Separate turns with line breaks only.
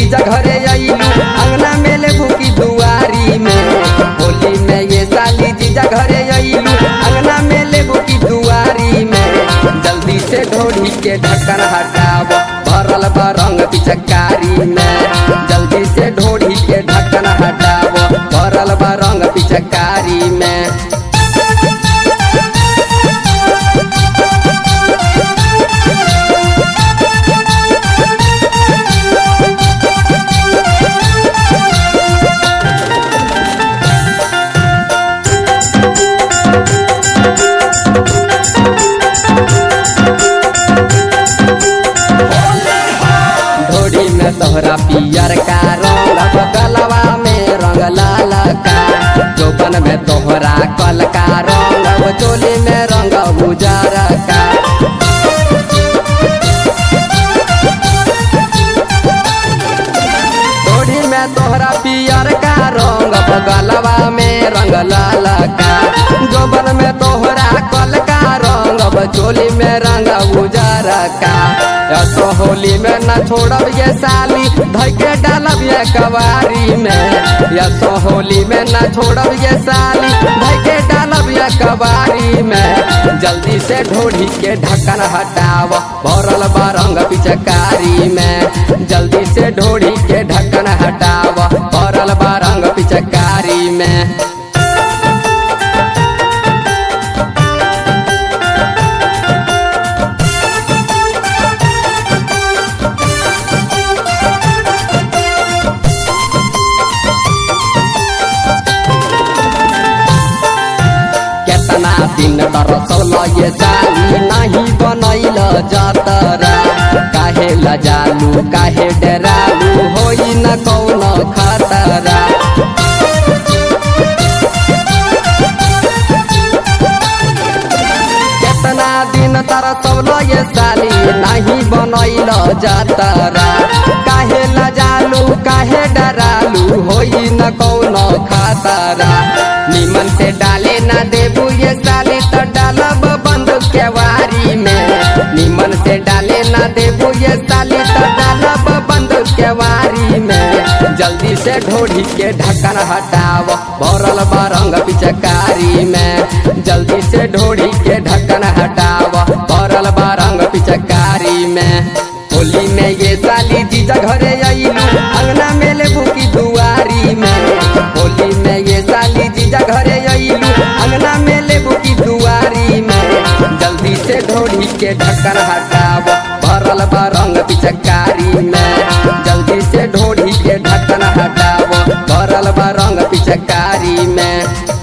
जीजा घरे अइलू अंगना में ले भूकी दुआरी में होली में ये साली जीजा घरे अइलू अंगना में ले भूकी दुआरी में जल्दी से ढोढ़ी के ढक्कन हटाव भरल बा रंग पिचकारी में जल्दी से ढोढ़ी के ढक्कन हटाव भरल बा रंग पिचकारी में ढोड़ी में तोहरा पियर का रंग गलवा में रंग लाल का चौपन में तोहरा कल का रंग चोली में रंग उजर का ढोड़ी में तोहरा पियर का रंग गलवा में रंग लाल का जोबन में तोहरा कल का रंग चोली में रंग उजर का ऐसो होली में न छोड़ब ये साली धई के डालब ये कवारी में ऐसो होली में न छोड़ब ये साली धई के डालब ये कवारी में जल्दी से ढोढ़ी के ढक्कन हटाव भरल बा रंग पिचकारी में जल्दी से ढोढ़ी के ढक्कन हटाव भरल बा रंग पिचकारी में केतना दिन तरसल ये साली नहीं बनैल जतरा काहे लजालू काहे डरालू होई न कौन खतरा केतना दिन तरसल ये साली नहीं बनैल जतरा काहे लजालू काहे डरालू होई न कौन खतरा निमन से डाले ना देबू ये साली तो डालब बंद केवारी में निमन से डाले ना देबू ये साली तो डालब बंद केवारी में जल्दी से ढोढ़ी के ढक्कन हटाव भरल बा रंग पिचकारी में जल्दी से ढोढ़ी के ढक्कन हटाव भरल बा रंग पिचकारी में होली में ये साली जीजा घरे अइलू अंगना में ले भूकी दुआरी में होली में ये साली जीजा घरे अइलू अंगना में ले भूकी दुआरी में जल्दी से ढोढ़ी के ढक्कन हटाव भरल बा रंग पिचकारी में जल्दी से ढोढ़ी के ढक्कन हटाव भरल बा रंग पिचकारी में